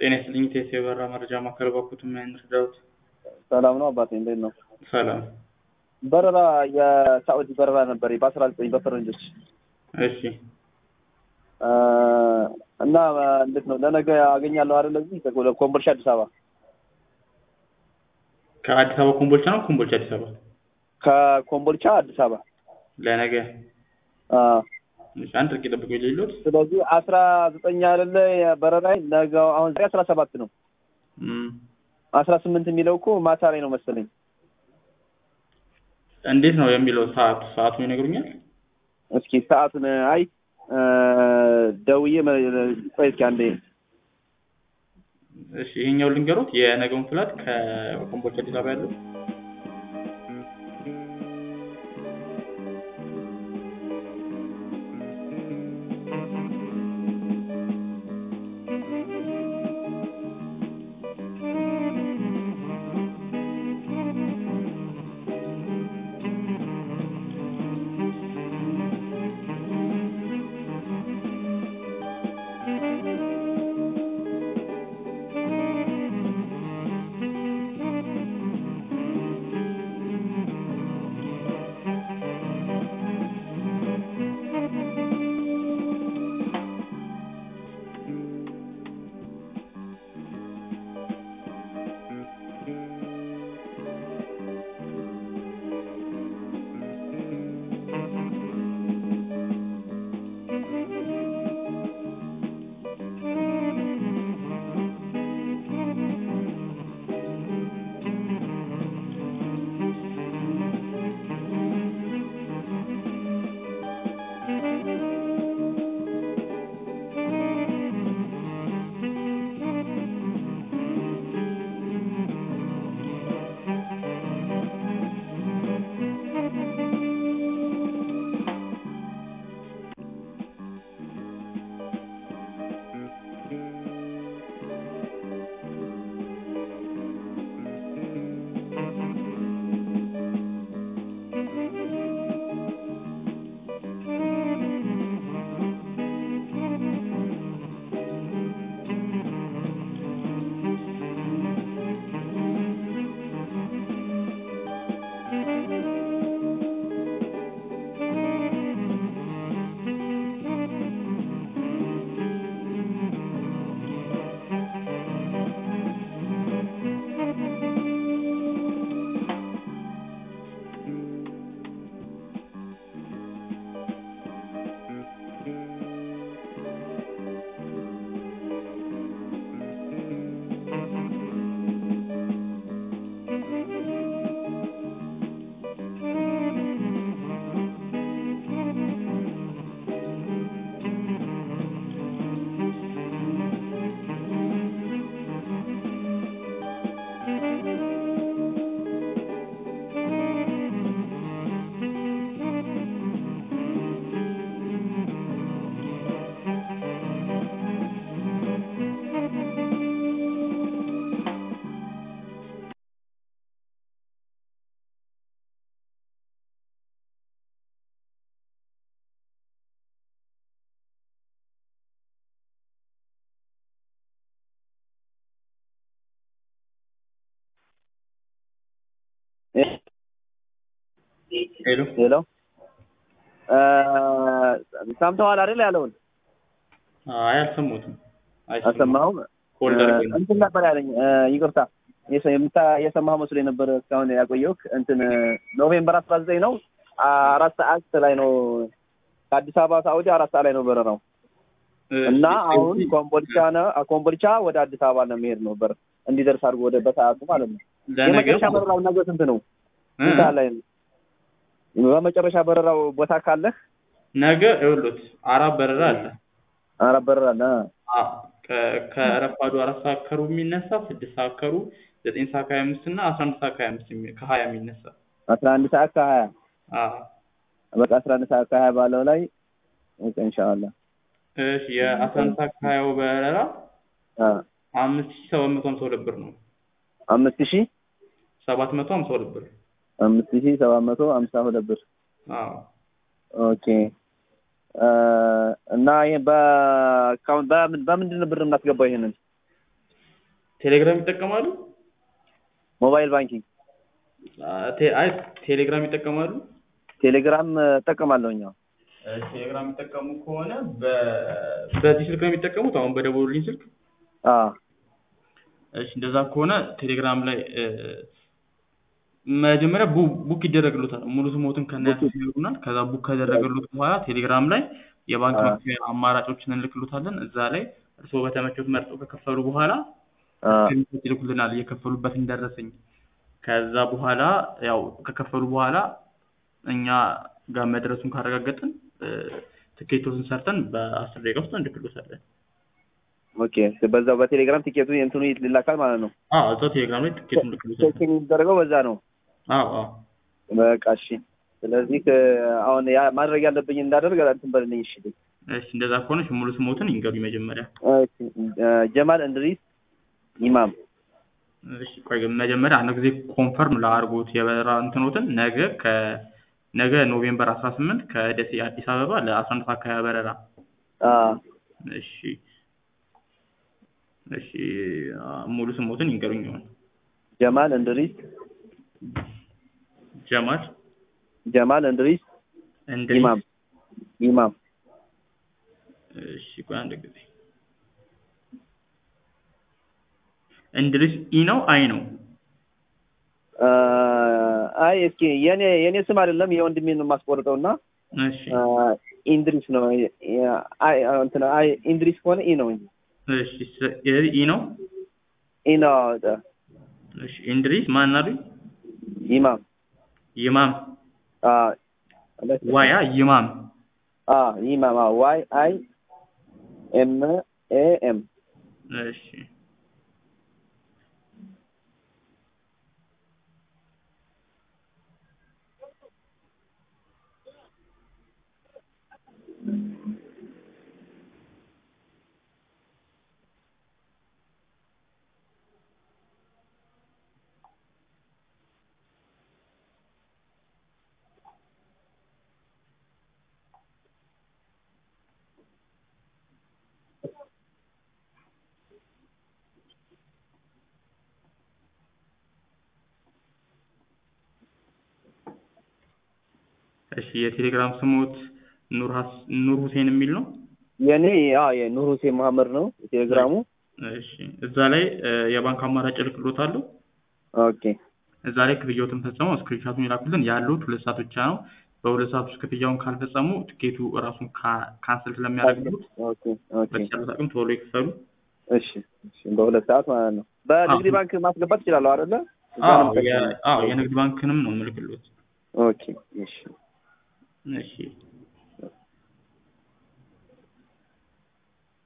ጤና ይስጥልኝ ቴስ የበራ መረጃ ማዕከል ባኩት ምን ረዳሁት? ሰላም ነው አባቴ፣ እንዴት ነው? ሰላም። በረራ የሳዑዲ በረራ ነበር በአስራ ዘጠኝ በፈረንጆች እሺ እና እንዴት ነው ለነገ አገኛለሁ አይደል? እዚህ ኮምቦልቻ አዲስ አበባ ከአዲስ አበባ ኮምቦልቻ ነው ኮምቦልቻ አዲስ አበባ ከኮምቦልቻ አዲስ አበባ ለነገ አዎ። እሺ፣ አንድ ጥቂት ጠብቁ የሌሎት ስለዚህ አስራ ዘጠኝ አይደለ በረራ ነገ አሁን ዛሬ አስራ ሰባት ነው። አስራ ስምንት የሚለው እኮ ማታ ላይ ነው መሰለኝ። እንዴት ነው የሚለው ሰዓቱ ሰዓቱን ይነግሩኛል? እስኪ ሰዓቱን አይ ደውዬ ቆይ እስኪ አንዴ እሺ ይሄኛው ልንገሩት የነገውን ፍላት ከኮምቦልቻ አዲስ አበባ ያለው ሄሎ ሄሎ ሰምተዋል አይደል ያለውን? አይ አልሰሙትም። አልሰማሁም። ሆልደር እንትን ነበር ያለኝ ይቅርታ፣ የሰማህ መስሎ የነበረ እስካሁን ያቆየሁህ እንትን ኖቬምበር አስራ ዘጠኝ ነው አራት ሰዓት ላይ ነው ከአዲስ አበባ ሳኡዲ አራት ሰዓት ላይ ነው በረራው እና አሁን ኮምቦልቻ ነው ኮምቦልቻ ወደ አዲስ አበባ ለመሄድ ነው በር እንዲደርስ አድርጎ ወደ በሰዓቱ ማለት ነው። የመጨረሻ በረራው ነገ ስንት ነው? ስንት ሰዓት ላይ ነው? በመጨረሻ በረራው ቦታ ካለህ ነገ ይኸውልዎት አራት በረራ አለ። አራት በረራ አለ። ከረፋዱ አራት ሰዓት ከሩብ የሚነሳ ስድስት ሰዓት ከሩብ ዘጠኝ ሰዓት ከሀያ አምስት እና አስራ አንድ ሰዓት ከሀያ አምስት ከሀያ የሚነሳ አስራ አንድ ሰዓት ከሀያ አዎ በቃ አስራ አንድ ሰዓት ከሀያ ባለው ላይ ኢንሻአላህ እሺ የአስራ አንድ ሰዓት ከሀያው በረራ አ አምስት ሺህ ሰባት መቶ ሀምሳ ሁለት ብር ነው። አምስት ሺህ ሰባት መቶ ሀምሳ ሁለት ብር አምስት ሺህ ሰባት መቶ ሀምሳ ሁለት ብር አዎ ኦኬ እና ይሄ በአካውንት በምን በምንድን ነው ብር የምናስገባው? ይሄንን ቴሌግራም ይጠቀማሉ? ሞባይል ባንኪንግ አ፣ ቴ- አይ ቴሌግራም ይጠቀማሉ? ቴሌግራም እጠቀማለሁኝ። አዎ። እ፣ ቴሌግራም የሚጠቀሙ ከሆነ በ- በዚህ ስልክ ነው የሚጠቀሙት? አሁን በደወሉልኝ ስልክ? አዎ እሺ እንደዛ ከሆነ ቴሌግራም ላይ እ፣ መጀመሪያ ቡ- ቡክ ይደረግሉታል። ሙሉ ስሞትን ከነያቱ ይነግሩናል። ከዛ ቡክ ከደረገሉት በኋላ ቴሌግራም ላይ የባንክ አዎ። መክፈያ አማራጮችን እንልክሉታለን። እዛ ላይ እርስዎ በተመቾት መርጠው ከከፈሉ በኋላ አዎ ስክሪንሾት ይልኩልናል የከፈሉበትን ደረሰኝ። ከዛ በኋላ ያው ከከፈሉ በኋላ እኛ ጋር መድረሱን ካረጋገጥን እ፣ ትኬቶችን ሰርተን በአስር ደቂቃ ውስጥ እንልክሎታለን። ኦኬ። በዛው በቴሌግራም ቲኬቱ እንትኑ ይላካል ማለት ነው። አዎ እዛው ቴሌግራም ላይ ትኬቱን እንልክሎታለን። ቼክ የሚደረገው በዛ ነው። አዎ አዎ በቃ እሺ። ስለዚህ ከ- አሁን ያ ማድረግ ያለብኝ እንዳደርግ እንትን በልልኝ። እሺ እሺ እንደዛ ከሆነ እሺ፣ ሙሉ ስሞትን ይንገሩኝ መጀመሪያ። እሺ። እ፣ ጀማል እንድሪስ ኢማም። እሺ ቆይ ግን መጀመሪያ አንድ ጊዜ ኮንፈርም ላድርጎት የበረራ እንትኖትን ነገ ከነገ ኖቬምበር አስራ ስምንት ከደሴ አዲስ አበባ ለአስራ አንድ ሰዓት አካባቢ በረራ። አዎ እሺ እሺ አ፣ ሙሉ ስሞትን ይንገሩኝ ይሆን ጀማል እንድሪስ ጀማል ጀማል እንድሪስ እንድሪስ ኢማም ኢማም። እሺ ቆይ አንድ ጊዜ እንድሪስ ኢ ነው አይ ነው አ፣ አይ እስኪ የኔ የኔ ስም አይደለም የወንድሜን ነው የማስቆርጠው እና እሺ አ፣ ኢንድሪስ ነው። አይ እንትን አይ ኢንድሪስ ከሆነ ኢ ነው እንጂ እሺ ስ- ኢ ነው ኢ ነው። እሺ እንድሪስ ማን አሉኝ ኢማም ይማም አ ዋያ ይማም አ ኢማም አ ዋይ አይ ኤም ኤ ኤም እሺ እሺ የቴሌግራም ስሞት ኑር ሀስ- ኑር ሁሴን የሚል ነው። የኔ አ የኑር ሁሴን መሐመድ ነው ቴሌግራሙ። እሺ እዛ ላይ እ፣ የባንክ አማራጭ እልክሎታለሁ። ኦኬ እዛ ላይ ክፍያዎትን ፈጽመው ስክሪንሻቱን ይላኩልን። ያሉት ሁለት ሰዓት ብቻ ነው። በሁለት ሰዓት ውስጥ ክፍያውን ካልፈጸሙ ትኬቱ እራሱን ካ- ካንስል ስለሚያደርግሉት ኦኬ ኦኬ በተቻለ አቅም ቶሎ ይክፈሉ። እሺ እሺ በሁለት ሰዓት ማለት ነው። በንግድ አዎ። ባንክ ማስገባት እችላለሁ አይደለ? እዛ አዎ ነው የ- የምጠቀመው። አዎ የንግድ ባንክንም ነው የምልክሎት። ኦኬ እሺ እሺ